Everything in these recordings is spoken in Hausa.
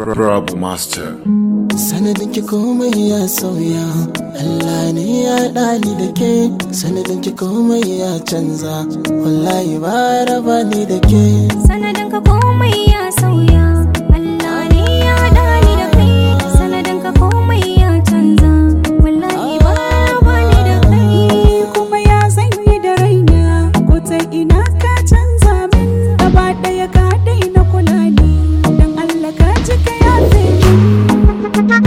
Rabu Master. sanadin ki komai ya sauya Allah ne ya ɗani da ke sanadin ki komai ya canza wallahi ba raba ni da ke sanadin ka komai ya sauya Allah ne ya haɗa ni da kai sanadin ka komai ya canza wallahi ba ba ni da kai kuma ya zanyi da raina ko ta ina ka canza min gaba ɗaya ka daina kula ni dan Allah ka ji ka yafe min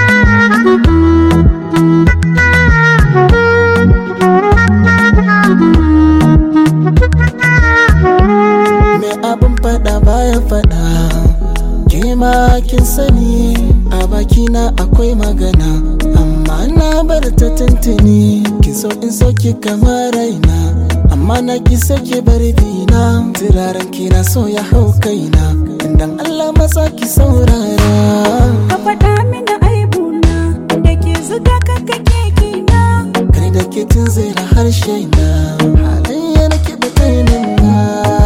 me abin faɗa baya faɗa ke ma kin sani a bakina akwai magana amma na bar ta tuntuni kin so in so ki kamar raina amma na ki sake bar bina turaren ki na so ya hau kaina dan Allah matsa ki saurara ka faɗa mini aibuna da ke zuga ka kake kina kai da ke tun zira harshe na halayya na ke batainin na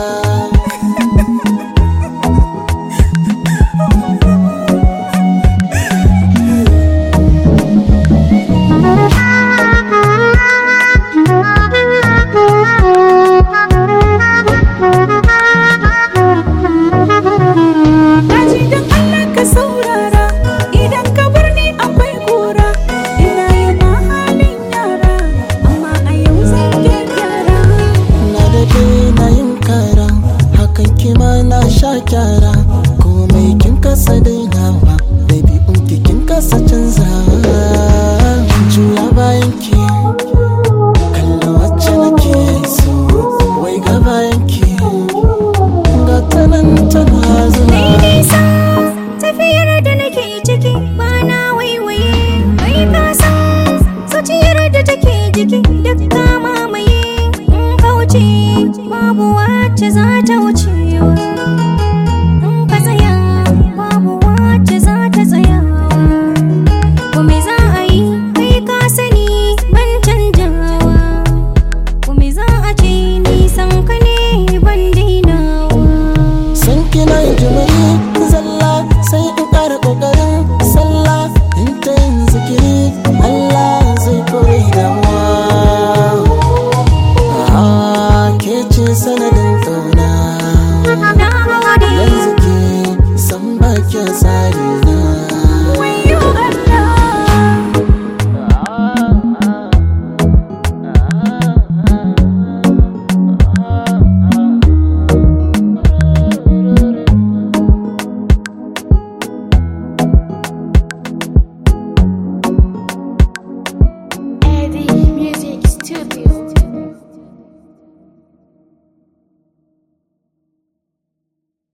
Daji don Allah ka saurara idan ka bar ni akwai kura ina yi ma halin yara amma a yau zan gyara na da na yin kara hakan kima na sha kyara komai kin kasa dainawa baby unki kin kasa canzawa juya bayan ki kalla wacce nake so wai ga bayan ki ga ta nan tana zuwa Mai nisa tafiyar da nake ciki ba na waiwaye mai kasa zuciyar da take jiki duk ka mamaye in kauce babu wacce za ta wuce